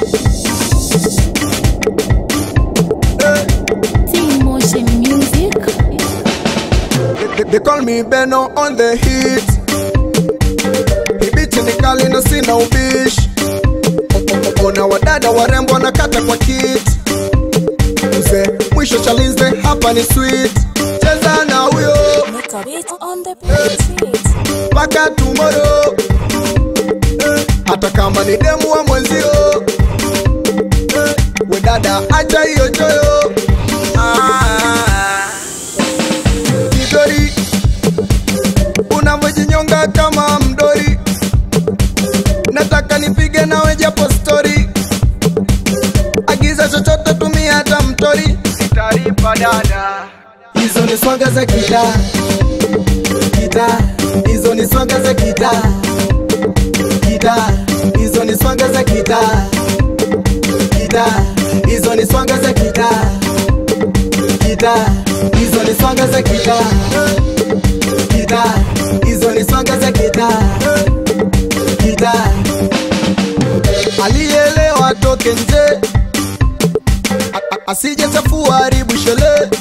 T-Motion Music. They, they call me Beno on the hit. Hibiti ni kali na sina ubishi. Ona wadada warembo wanakata kwa kit. Mzee mwisho chalinze hapa ni sweet. Cheza na huyo Make a beat on the beat. mpaka tomorrow. Eh, Hata kama ni demu wa mwenzio. Eh, We dada acha hiyo choyo. Ah. Kidori unavyojinyonga kama mdori, nataka nipige nawe japo stori. Agiza chochote, tumia hata mtori, sitalipa dada. Hizo ni swaga za kita kita, hizo ni swaga za kita kita, hizo ni swaga za kita kita, hizo ni swaga za kita kita, hizo ni swaga za kita kita, hizo ni swaga za kita kita. Alielewa toke nje, A- a- asije chafua haribu shele.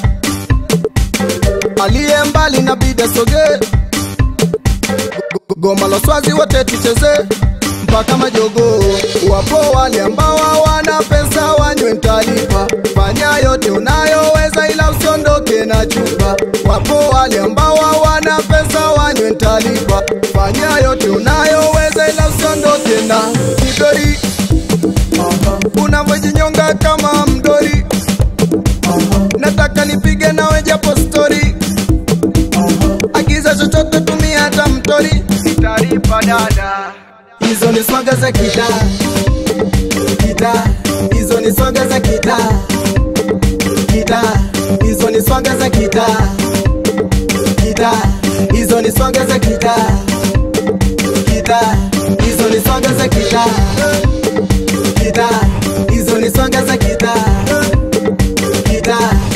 Aliye mbali na bida soge, Go- goma la swazi wote tucheze mpaka majogo. Wapo wale ambao hawana pesa wanywe ntalipa, fanya yote unayoweza ila usiondoke na chupa. Wapo wale ambao hawana pesa wanywe ntalipa, fanya yote unayoweza ila usiondoke na kidori. Unavyojinyonga kama mdori, nataka nipige nawe japo stori. Agiza chochote, tumia hata mtori, sitalipa dada. Hizo ni swaga za kita kita, hizo ni swaga za kita kita, hizo ni swaga za kita kita, hizo ni swaga za kita kita, hizo ni swaga za kita kita, hizo ni swaga za kita kita.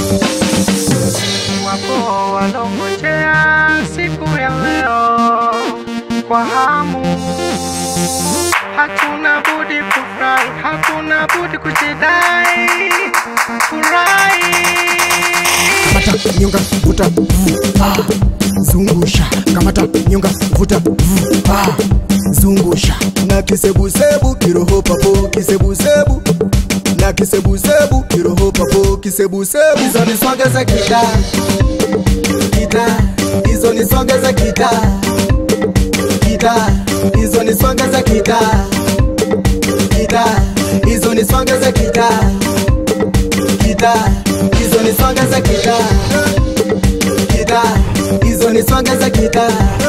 wapo walongojea siku ya leo kwa hamu. Hatuna budi kufurahi, hatuna budi kujidai, furahi. kamata nyonga vuta vu, ah, zungusha kamata nyonga vuta vu, ah, zungusha na kisebusebu kiroho papo kisebusebu na kisebusebu kiroho papo kisebusebu hizo ni swaga za kita kita hizo ni swaga za kita kita hizo ni swaga za kita kita hizo ni swaga za kita kita hizo ni swaga za kita kita hizo ni swaga za kita